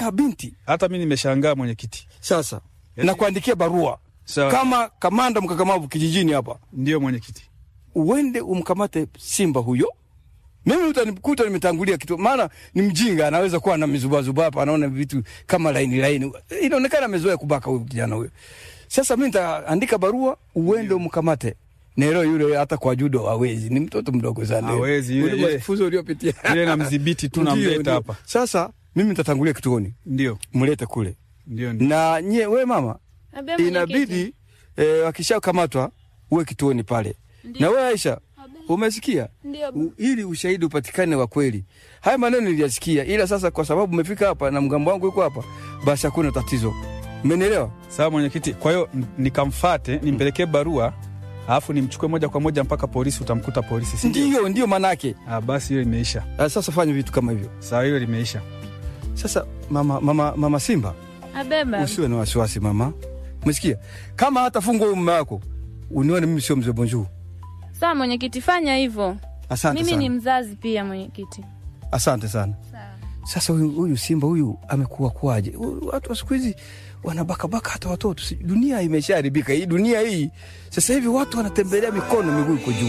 unabaka binti. Hata mi nimeshangaa mwenyekiti. Sasa Yaani- na kuandikia barua Sawa. kama kamanda mkakamavu kijijini hapa, Ndio mwenyekiti. uende umkamate simba huyo. Mimi utanikuta nimetangulia kitu, maana ni mjinga, anaweza kuwa na mizubazuba hapa, anaona vitu kama laini laini, inaonekana amezoea kubaka huyu kijana huyo. Sasa mimi nitaandika barua, uende umkamate. Nero yule hata kwa judo hawezi, ni mtoto mdogo sana. Hawezi, yule- Ule yule- mafunzo uliopitia Ile namdhibiti tu Ndio, namleta ndio. hapa. Sasa mimi nitatangulia kituoni, Ndio. mlete kule Ndio. ndio. na nye, we mama, Abe mwenyekiti. inabidi eh, wakishakamatwa uwe kituoni pale. Na we Aisha, umesikia? Ndio. U, ili ushahidi upatikane wa kweli. Haya maneno niliyasikia, ila sasa kwa sababu umefika hapa na mgambo wangu yuko hapa, basi hakuna tatizo. Umenielewa? Sawa mwenyekiti. Kwa hiyo n- nikamfate, nimpelekee barua, alafu nimchukue moja kwa moja mpaka polisi, utamkuta polisi, si ndio? Ndio, ndio manake. Ah, basi hiyo imeisha. Ah, Sasa fanya vitu kama hivyo. Sawa, hiyo limeisha. Sasa mama, mama, mama Simba, Abeba. usiwe na wasiwasi mama. Umesikia? Kama hata fungwa huyu mume wako, unione mimi sio mzee bonjour. Sawa mwenyekiti, fanya hivyo. Asante Mimi sana. ni mzazi pia mwenyekiti. Asante sana. Sasa huyu, huyu simba huyu amekuwa kwaje? Huyu Watu wa siku hizi wanabakabaka hata watoto. Si- Dunia imeshaharibika hii dunia hii. Sasa hivi watu wanatembelea mikono miguu iko juu.